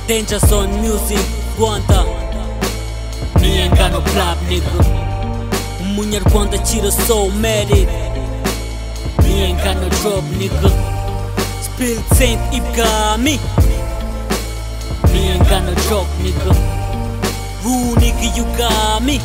Danger Zone Music Rwanda Ni ingano Club nigga Umunyarwanda akira so married Ni ingano Drop nigga Spill Saint Ibwami Ni ingano Drop nigga Rule nigga you got me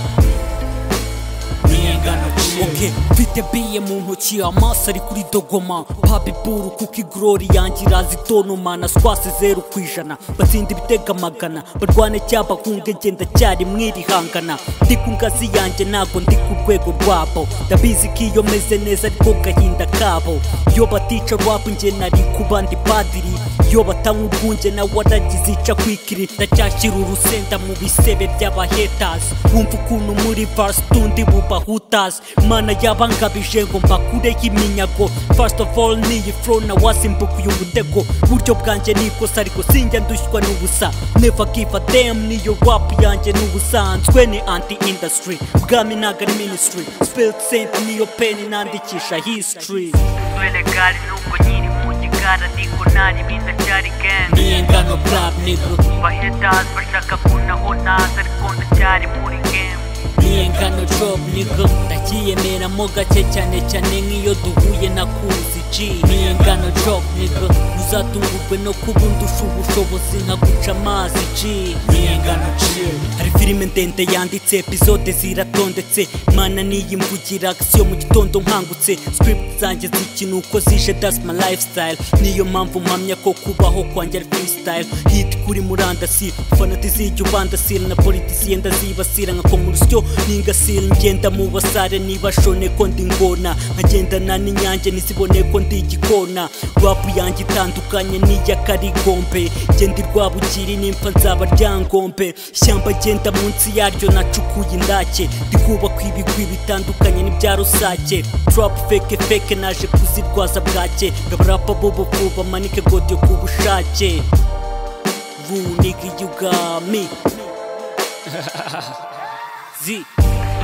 Okay, mfite biye mu ntoki amaso ari kuri dogoma pabiburu kuko igorori yanjye irazitonoma naswase zeru ku ijana batsinda ibitega amagana barwane cyaba kunge ngenda cyari mwirihangana ndi ku ngazi yanjye ntabwo ndi ku rwego rwabo ndabizi ko iyo meze neza ariko gahinda kabo iyo batica rwabo nge nari ku bandi padiri iyo batanywa ubwunge nawe waragize ica kwikiri ndacyashyira urusenda mu bisebe by'abahetazi wumva ukuntu muri vasi tundi bubahutazi mana yabangabije ngo mbakure y'iminyago first of all niyi flow na wasimbukuye umutego buryo bwanjye ni ikosa ariko sinjya ndushywa n'ubusa never give a damn niyo rap yanjye n'ubusanzwe ni anti industry bwami ntago ari ministry spilled saint niyo peni nandikisha history Renegali nuko nyiri mu gikara niko ntari binda cyari gang ni ingano club nigga Bahetas bashaka kuntaho naza ariko ndacyari muri game niyengano job nigga ndakiyemeramo gake cyane cyane nk'iyo duhuye na kuzi g niyengano job nigga uzatungurwe no kuba undusha ubushobozi nka guca amazi g niyengano chill hari filime ndende yanditse episode ziratondetse mana niyimvugira akisiyo mu gitondo nkangutse script zanjye zikina uko zije that's my lifestyle niyo mpamvu mpamya ko kubaho kwanjye ari freestyle hit kuri murandasi fanatizi ijya ubandasira na politisiye ndazibasira nka komurisiyo ningasira ngenda mu basare nibashone ko ndi ngona nkagendana n'inyange ntizibone ko ndi igikona rapu yanjye itandukanye n'iya karigombe genda irwabukiri nimfa nzaba ryangombe ishyamba genda munsi yaryo nacukuye indake ndikubaka ibigwi bitandukanye n'ibya rusake trap feke feke naje kuzirwaza bwake ngabarapa bobobo bamanike godiyo ku bushake runigi yugami zi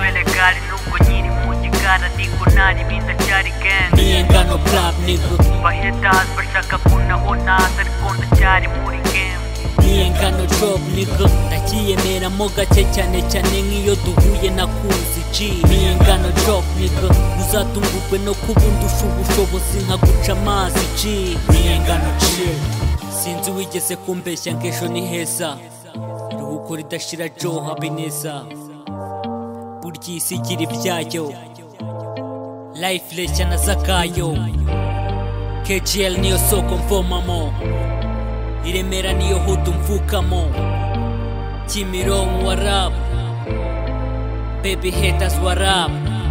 Renegali nuko nyiri mu gikara niko ntari binda cyari gang ni ingano club nigga Bahetas bashaka kuntaho naza ariko ndacyari muri game niye ngano job nigga ndakiyemeramo gake cyane cyane nk'iyo duhuye na kuzi g niye ngano job nigga uzatungurwe no kuba undusha ubushobozi nka guca amazi g niye ngano chill sinzi wigeze kumbeshya ngo ejo ni heza iruhuko ridashira jo habe neza burya iyi si igira ibyayo life reshya na zakayo kgl niyo soko mvomamo i Remera niyo hutu mvukamo Kimironko wa rap Baby haters wa rap